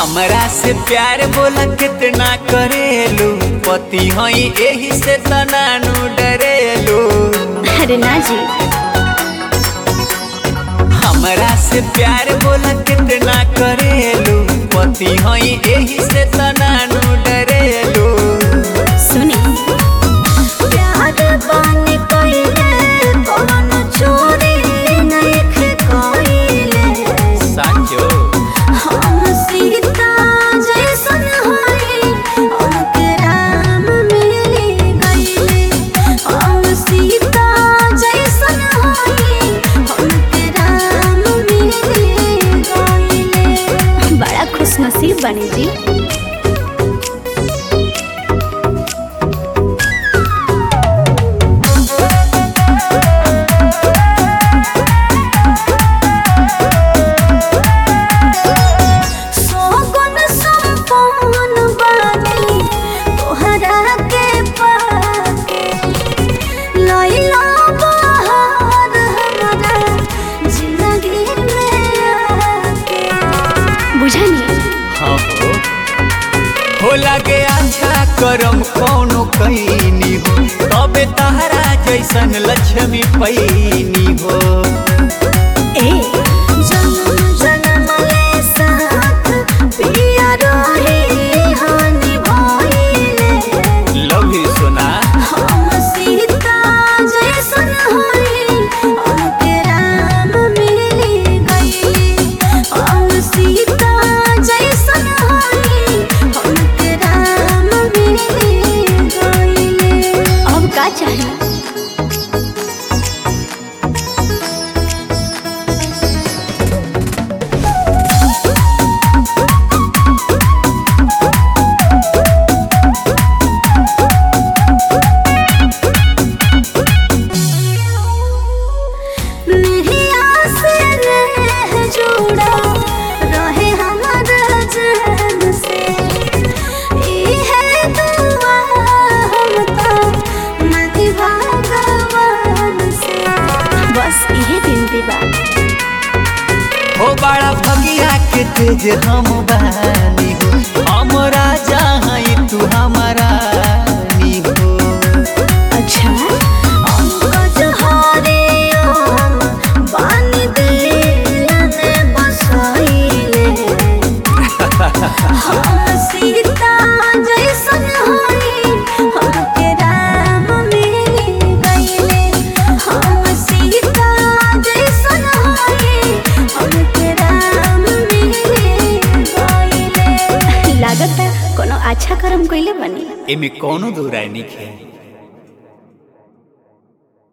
हमरा से प्यार बोला कितना करेलू पति हई एही से तनानु डरेलू अरे ना जी हमरा से प्यार बोला कितना करेलू पति हई एही से तनानु डरेलू सुनी प्यार बानी कइले कौन चोरी नइखे कइले साचो हम सीता जैसन हई उनके राम मिल गइले हम सीता जैसन हई उनके राम मिल गइले बड़ा खुश नसीब बनी जी सोगुन संपन्न बानी तोहरा के पाके लैला बहार हमरा जिंदगी में आके बुझनी हाँ हो हो लगे अच्छा करम कौनो कैनी हो तबे तहरा जैसन लक्ष्मी पैनी हो ए जन्म जन्म ले साथ पिया रही हानि भइले लव यू सोना हम सीता जैसन हई उनके राम मिल गइले हम सीता जैसन हई उनके राम मिल गइले अब का चाहिए निहिया से रह जुड़ा रहे हमारा जान से इहे दुआ हम तो मति भगवान से बस इहे बिनती बा हो बड़ा भगिया के तेज हम बानी हो हम राजा हई तू हमारा नी हो अच्छा अंकज हरे हम बानी दिलने बसाइले हम सीता जैसन हई हमके राम मिल गइले हम सीता जैसन हई हमके राम मिल गइले लागत कोनो अच्छा कर्म कइले बनी एमे कौनो दो राय नहीं है